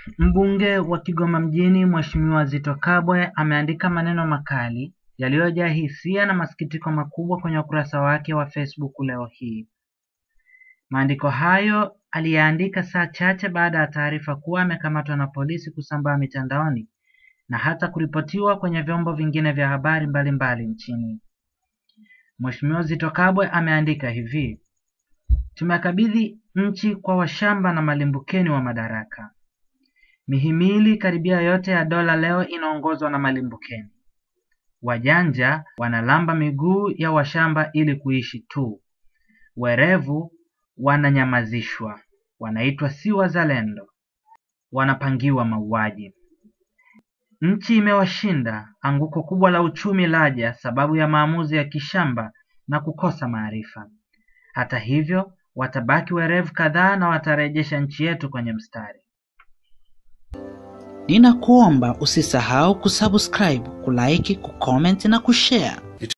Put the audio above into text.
Mbunge wa Kigoma mjini Mheshimiwa Zitto Kabwe ameandika maneno makali yaliyojaa hisia na masikitiko makubwa kwenye ukurasa wake wa Facebook leo hii. Maandiko hayo aliyaandika saa chache baada ya taarifa kuwa amekamatwa na polisi kusambaa mitandaoni na hata kuripotiwa kwenye vyombo vingine vya habari mbalimbali nchini. Mheshimiwa Zitto Kabwe ameandika hivi: Tumekabidhi nchi kwa washamba na malimbukeni wa madaraka. Mihimili karibia yote ya dola leo inaongozwa na malimbukeni. Wajanja wanalamba miguu ya washamba ili kuishi tu. Werevu wananyamazishwa, wanaitwa si wazalendo, wanapangiwa mauaji. Nchi imewashinda, anguko kubwa la uchumi laja sababu ya maamuzi ya kishamba na kukosa maarifa. Hata hivyo, watabaki werevu kadhaa na watarejesha nchi yetu kwenye mstari. Ninakuomba usisahau kusubscribe, kulike, kucomment na kushare